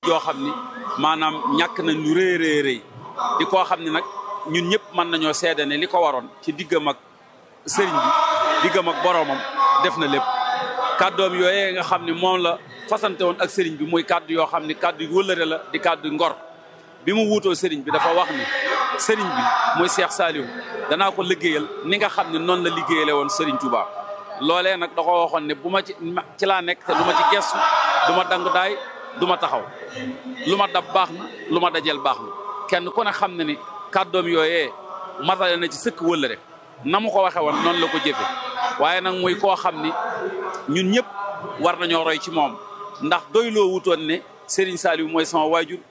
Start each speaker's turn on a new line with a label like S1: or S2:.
S1: joo xam ni maanaam ñàkk nañ lu rëy rëy rëy di koo xam ni nag ñun ñëpp mën nañoo seede ne li ko waroon ci diggam ak sëriñ bi diggam ak boroomam def na lépp kàddoom yooyee nga xam ni moom la fasante woon ak sëriñ bi muy kàddu yoo xam ni kàddu yu wëllëre la di kàddu ngor bi mu wuutoo sëriñ bi dafa wax ni sëriñ bi muy Cheikh Saliou danaa ko liggéeyal ni nga xam ne noonu la liggéeyale woon sëriñ Touba loolee nag da ko waxoon ne bu ma ci ci laa nekk te du ma ci gestu du ma dangu daay du ma taxaw lu ma dab baax na lu ma dajel baax na kenn ku ne xam ne ni kàddoom yooyee matale na ci sëkk wëllëre na mu ko waxe woon noonu la ko jëfe waaye nag muy koo xam ni ñun ñëpp war nañoo roy ci moom ndax doyloo wutoon ne Serigne Saliou mooy sama waajur